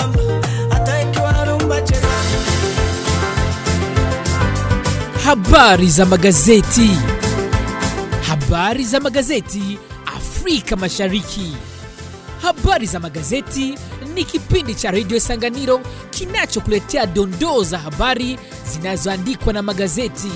bamba hata ikiwa rumba cheza Habari za magazeti. Habari za magazeti Afrika Mashariki. Habari za magazeti ni kipindi cha redio Sanganiro kinachokuletea dondoo za habari zinazoandikwa na magazeti.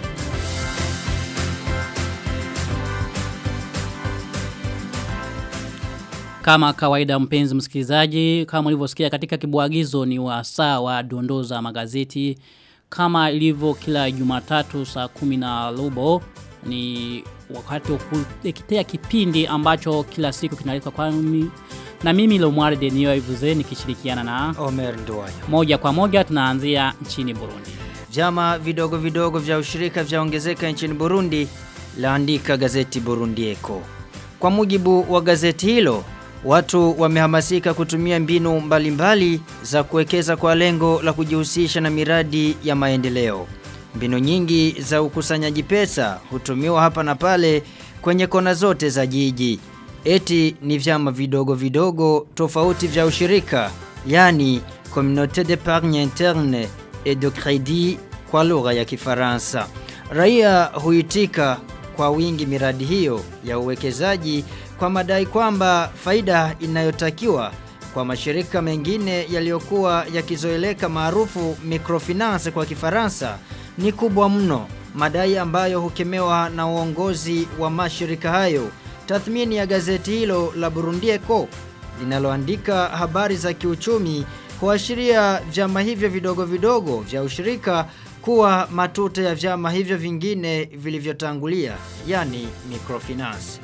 Kama kawaida mpenzi msikilizaji, kama ulivyosikia katika kibwagizo ni wasaa wa dondoo za magazeti. Kama ilivyo kila Jumatatu saa kumi na robo ni wakati wa kuletea kipindi ambacho kila siku kinaletwa kwa mimi na mimi Lomware Denio Ivuze nikishirikiana na Omer Nduwayo. moja kwa moja tunaanzia nchini Burundi. Vyama vidogo vidogo vya ushirika vyaongezeka nchini Burundi, laandika gazeti Burundi Eko. Kwa mujibu wa gazeti hilo, watu wamehamasika kutumia mbinu mbalimbali za kuwekeza kwa lengo la kujihusisha na miradi ya maendeleo. Mbinu nyingi za ukusanyaji pesa hutumiwa hapa na pale kwenye kona zote za jiji. Eti ni vyama vidogo vidogo tofauti vya ushirika, yani Communauté d'épargne interne et de crédit kwa lugha ya Kifaransa. Raia huitika kwa wingi miradi hiyo ya uwekezaji kwa madai kwamba faida inayotakiwa kwa mashirika mengine yaliyokuwa yakizoeleka maarufu microfinance kwa Kifaransa ni kubwa mno, madai ambayo hukemewa na uongozi wa mashirika hayo. Tathmini ya gazeti hilo la Burundi Echo linaloandika habari za kiuchumi huashiria vyama hivyo vidogo vidogo vya ushirika kuwa matuta ya vyama hivyo vingine vilivyotangulia, yani microfinance.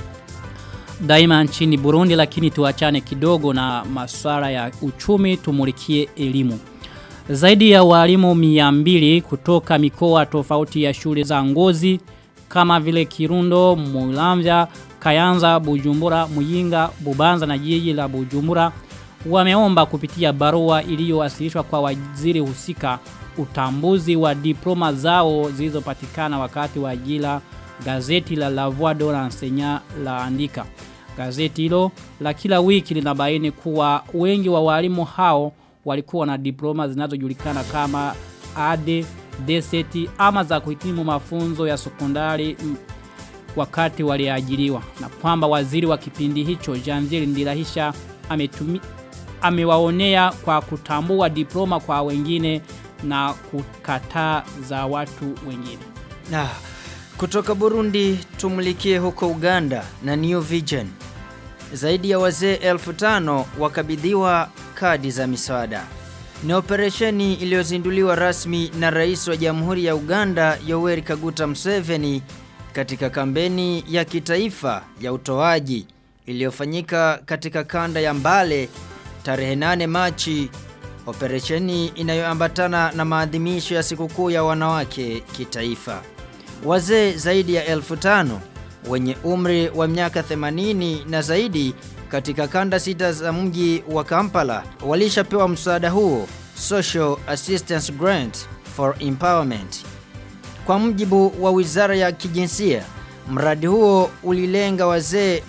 Daima nchini Burundi lakini tuachane kidogo na masuala ya uchumi tumulikie elimu. Zaidi ya walimu miambili kutoka mikoa tofauti ya shule za ngozi kama vile Kirundo, Mulamvya, Kayanza, Bujumbura, Muyinga, Bubanza na jiji la Bujumbura wameomba kupitia barua iliyowasilishwa kwa waziri husika utambuzi wa diploma zao zilizopatikana wakati wa ajira gazeti la La Voix de l'Enseignant laandika. Gazeti hilo la kila wiki linabaini kuwa wengi wa walimu hao walikuwa na diploma zinazojulikana kama AD, DCT ama za kuhitimu mafunzo ya sekondari mm, wakati waliajiriwa na kwamba waziri wa kipindi hicho Janvier Ndirahisha ametumi amewaonea kwa kutambua diploma kwa wengine na kukataa za watu wengine. Na kutoka Burundi tumulikie huko Uganda na New Vision. Zaidi ya wazee elfu tano wakabidhiwa kadi za misaada. Ni operesheni iliyozinduliwa rasmi na rais wa Jamhuri ya Uganda Yoweri Kaguta Museveni katika kampeni ya kitaifa ya utoaji iliyofanyika katika kanda ya Mbale tarehe 8 Machi operesheni inayoambatana na maadhimisho ya sikukuu ya wanawake kitaifa. Wazee zaidi ya elfu tano wenye umri wa miaka 80 na zaidi katika kanda sita za mji wa Kampala walishapewa msaada huo Social Assistance Grant for Empowerment. Kwa mjibu wa Wizara ya Kijinsia, mradi huo ulilenga wazee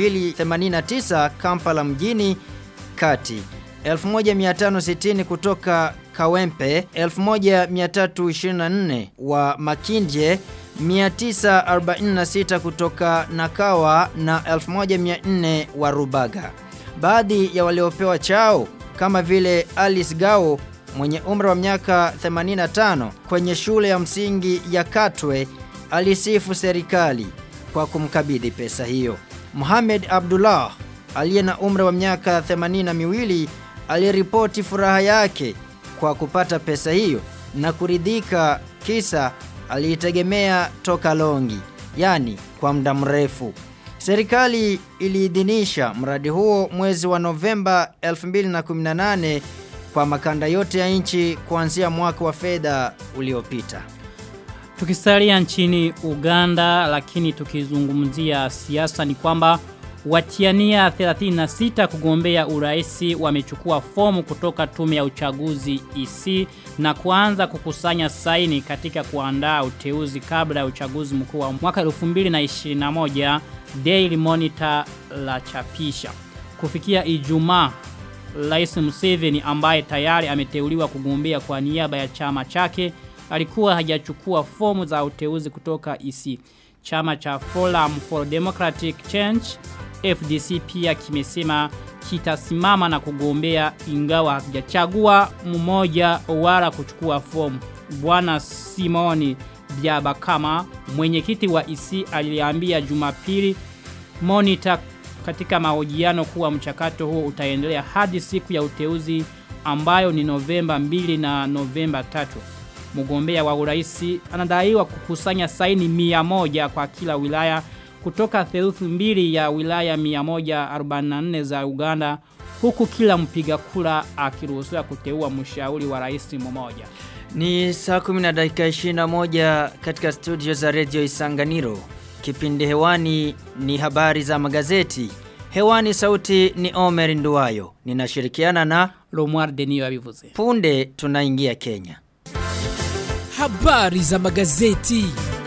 289 Kampala mjini kati 1560 kutoka Kawempe, 1324 wa Makindye, 946 kutoka Nakawa na 1400 wa Rubaga. Baadhi ya waliopewa chao kama vile Alice Gao mwenye umri wa miaka 85 kwenye shule ya msingi ya Katwe alisifu serikali kwa kumkabidhi pesa hiyo. Mohamed Abdullah aliye na umri wa miaka 82 aliripoti furaha yake kwa kupata pesa hiyo na kuridhika kisa aliitegemea toka longi, yani kwa muda mrefu. Serikali iliidhinisha mradi huo mwezi wa Novemba 2018 kwa makanda yote ya nchi kuanzia mwaka wa fedha uliopita. Tukisalia nchini Uganda lakini tukizungumzia siasa ni kwamba watiania 36 kugombea uraisi wamechukua fomu kutoka tume ya uchaguzi EC na kuanza kukusanya saini katika kuandaa uteuzi kabla ya uchaguzi mkuu wa mwaka 2021 Daily Monitor la chapisha. Kufikia Ijumaa Rais Museveni ambaye tayari ameteuliwa kugombea kwa niaba ya chama chake alikuwa hajachukua fomu za uteuzi kutoka EC. Chama cha Forum for Democratic Change FDC pia kimesema kitasimama na kugombea ingawa hakijachagua mmoja wala kuchukua fomu. Bwana Simoni Byabakama mwenyekiti wa EC aliambia Jumapili Monitor katika mahojiano kuwa mchakato huo utaendelea hadi siku ya uteuzi ambayo ni Novemba 2 na Novemba 3. Mgombea wa uraisi anadaiwa kukusanya saini mia moja kwa kila wilaya kutoka theluthi mbili ya wilaya 144 za Uganda huku kila mpiga kura akiruhusiwa kuteua mshauri wa rais mmoja. Ni saa 10 na dakika 21 katika studio za Radio Isanganiro. Kipindi hewani ni habari za magazeti. Hewani sauti ni Omer Nduwayo. Ninashirikiana na Romuald Denio abivuze. punde tunaingia Kenya. Habari za magazeti.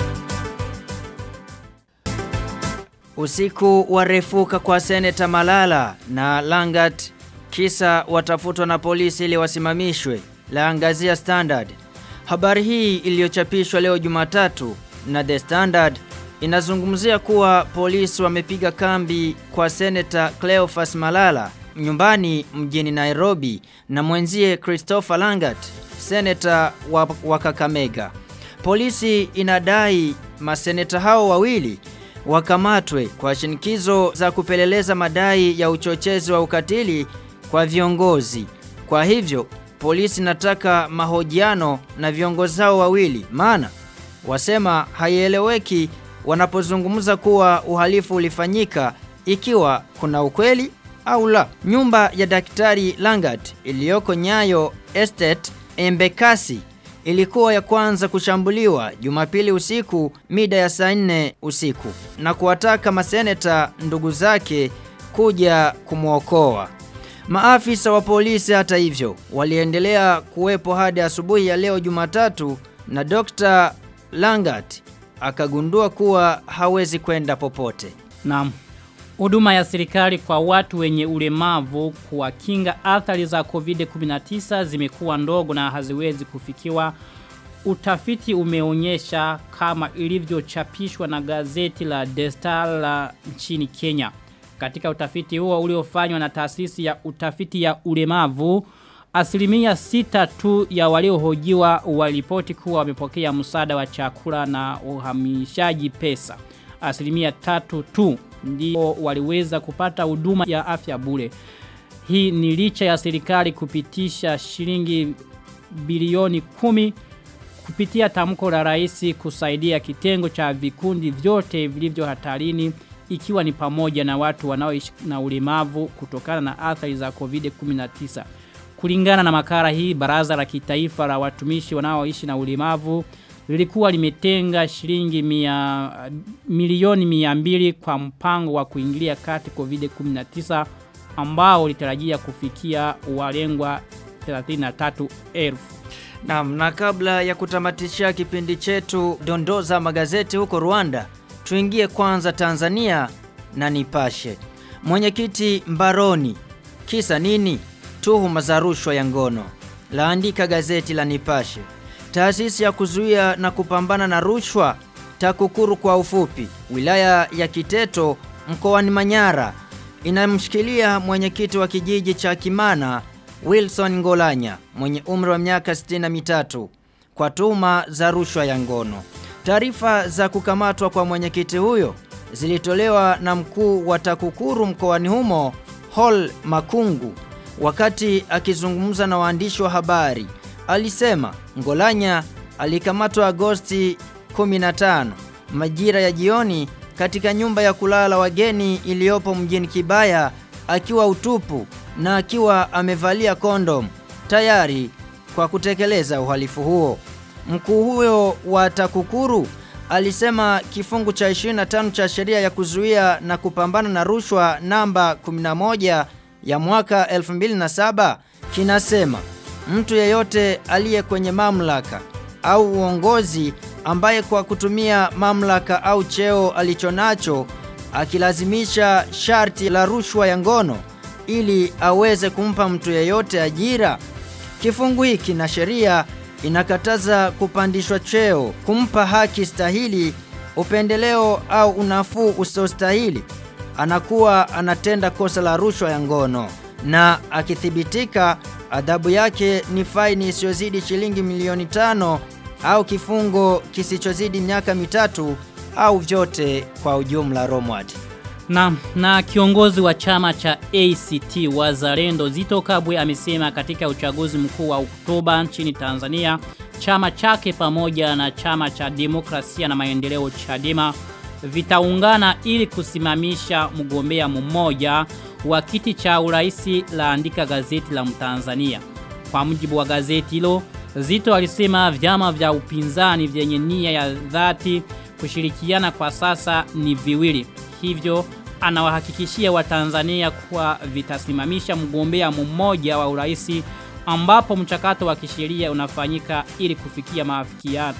Usiku warefuka kwa seneta Malala na Langat kisa watafutwa na polisi ili wasimamishwe. Laangazia Standard. Habari hii iliyochapishwa leo Jumatatu na The Standard inazungumzia kuwa polisi wamepiga kambi kwa seneta Cleophas Malala nyumbani mjini Nairobi na mwenzie Christopher Langat, seneta wa, wa Kakamega. Polisi inadai maseneta hao wawili wakamatwe kwa shinikizo za kupeleleza madai ya uchochezi wa ukatili kwa viongozi. Kwa hivyo, polisi nataka mahojiano na viongozi hao wawili maana wasema haieleweki wanapozungumza kuwa uhalifu ulifanyika ikiwa kuna ukweli au la. Nyumba ya Daktari Langat iliyoko Nyayo Estate Embekasi ilikuwa ya kwanza kushambuliwa Jumapili usiku mida ya saa 4 usiku na kuwataka maseneta ndugu zake kuja kumwokoa. Maafisa wa polisi hata hivyo waliendelea kuwepo hadi asubuhi ya leo Jumatatu na Dr. Langat akagundua kuwa hawezi kwenda popote. Naam. Huduma ya serikali kwa watu wenye ulemavu kuwakinga athari za COVID-19 zimekuwa ndogo na haziwezi kufikiwa. Utafiti umeonyesha kama ilivyochapishwa na gazeti la The Star la nchini Kenya. Katika utafiti huo uliofanywa na taasisi ya utafiti ya ulemavu, asilimia sita tu ya waliohojiwa walipoti kuwa wamepokea msaada wa chakula na uhamishaji pesa. Asilimia tatu tu ndio waliweza kupata huduma ya afya bure. Hii ni licha ya serikali kupitisha shilingi bilioni kumi kupitia tamko la rais kusaidia kitengo cha vikundi vyote vilivyo hatarini ikiwa ni pamoja na watu wanaoishi na ulemavu kutokana na athari za COVID-19. Kulingana na makara hii, baraza la kitaifa la watumishi wanaoishi na ulemavu lilikuwa limetenga shilingi mia, milioni mia mbili kwa mpango wa kuingilia kati COVID-19 ambao litarajia kufikia walengwa 33,000. Naam, na kabla ya kutamatisha kipindi chetu dondoza magazeti huko Rwanda, tuingie kwanza Tanzania na Nipashe. Mwenyekiti Mbaroni, kisa nini? Tuhuma za rushwa ya ngono. Laandika gazeti la Nipashe. Taasisi ya kuzuia na kupambana na rushwa TAKUKURU kwa ufupi, wilaya ya Kiteto mkoani Manyara inamshikilia mwenyekiti wa kijiji cha Kimana Wilson Ngolanya mwenye umri wa miaka 63 kwa tuhuma za rushwa ya ngono. Taarifa za kukamatwa kwa mwenyekiti huyo zilitolewa na mkuu wa TAKUKURU mkoani humo Hall Makungu wakati akizungumza na waandishi wa habari. Alisema Ngolanya alikamatwa Agosti 15 majira ya jioni katika nyumba ya kulala wageni iliyopo mjini Kibaya akiwa utupu na akiwa amevalia kondom tayari kwa kutekeleza uhalifu huo. Mkuu huyo wa TAKUKURU alisema kifungu cha 25 cha sheria ya kuzuia na kupambana na rushwa namba 11 ya mwaka 2007 kinasema mtu yeyote aliye kwenye mamlaka au uongozi ambaye kwa kutumia mamlaka au cheo alichonacho akilazimisha sharti la rushwa ya ngono ili aweze kumpa mtu yeyote ajira? Kifungu hiki na sheria inakataza kupandishwa cheo, kumpa haki stahili, upendeleo au unafuu usiostahili. Anakuwa anatenda kosa la rushwa ya ngono na akithibitika adhabu yake ni faini isiyozidi shilingi milioni tano au kifungo kisichozidi miaka mitatu au vyote kwa ujumla Romward. Na, na kiongozi wa chama cha ACT Wazalendo Zito Kabwe amesema katika uchaguzi mkuu wa Oktoba nchini Tanzania chama chake pamoja na chama cha demokrasia na maendeleo Chadema vitaungana ili kusimamisha mgombea mmoja wa kiti cha uraisi laandika gazeti la Mtanzania. Kwa mujibu wa gazeti hilo, Zito alisema vyama vya upinzani vyenye nia ya dhati kushirikiana kwa sasa ni viwili. Hivyo anawahakikishia Watanzania kuwa vitasimamisha mgombea mmoja wa uraisi ambapo mchakato wa kisheria unafanyika ili kufikia maafikiano.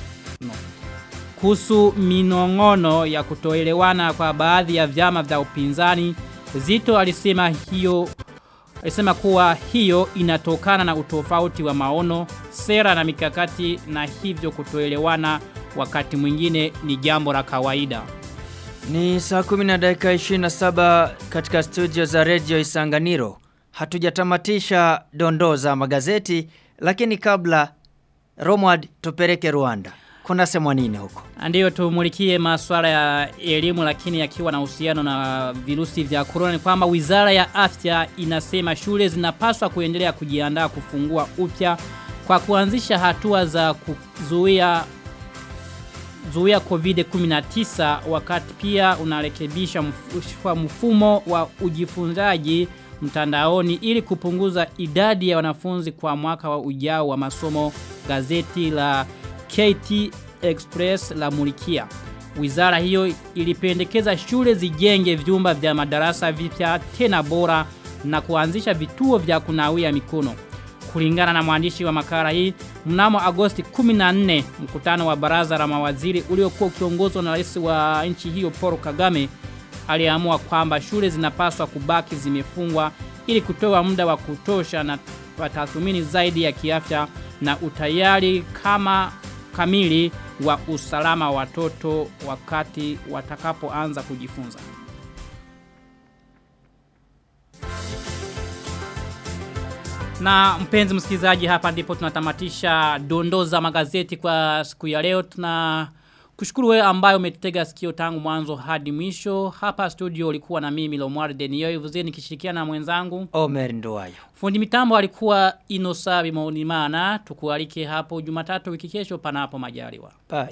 Kuhusu minong'ono ya kutoelewana kwa baadhi ya vyama vya upinzani, Zito alisema hiyo alisema kuwa hiyo inatokana na utofauti wa maono, sera na mikakati na hivyo kutoelewana wakati mwingine ni jambo la kawaida. Ni saa 10 na dakika 27 katika studio za Radio Isanganiro. Hatujatamatisha dondoo za magazeti, lakini kabla Romward tupeleke Rwanda. Kuna semwa nini huko? Ndiyo tumulikie masuala ya elimu lakini yakiwa na uhusiano na virusi vya corona ni kwamba Wizara ya Afya inasema shule zinapaswa kuendelea kujiandaa kufungua upya kwa kuanzisha hatua za kuzuia zuia COVID-19 wakati pia unarekebisha mf- mfumo wa ujifunzaji mtandaoni ili kupunguza idadi ya wanafunzi kwa mwaka wa ujao wa masomo gazeti la KT Express la Mulikia. Wizara hiyo ilipendekeza shule zijenge vyumba vya madarasa vipya tena bora na kuanzisha vituo vya kunawia mikono. Kulingana na mwandishi wa makala hii, mnamo Agosti 14 mkutano wa baraza la mawaziri uliokuwa ukiongozwa na rais wa nchi hiyo Paul Kagame aliamua kwamba shule zinapaswa kubaki zimefungwa ili kutoa muda wa kutosha na tathmini zaidi ya kiafya na utayari kama kamili wa usalama wa watoto wakati watakapoanza kujifunza. Na mpenzi msikilizaji hapa ndipo tunatamatisha dondoo za magazeti kwa siku ya leo. Tuna kushukuru wewe ambayo umetutega sikio tangu mwanzo hadi mwisho. Hapa studio ulikuwa na mimi Lomwar Denio Ivuze nikishirikiana na mwenzangu. Omer Nduwayo. Fundi mitambo alikuwa Inosabi Maunimana. Tukualike hapo Jumatatu wiki kesho panapo majaliwa. Bye.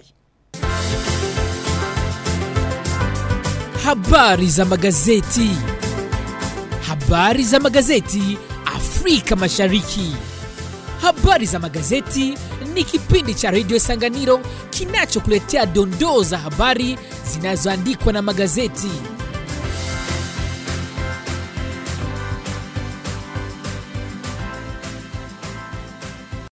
Habari za magazeti. Habari za magazeti Afrika Mashariki. Habari za magazeti ni kipindi cha Radio Sanganiro kinachokuletea dondoo za habari zinazoandikwa na magazeti.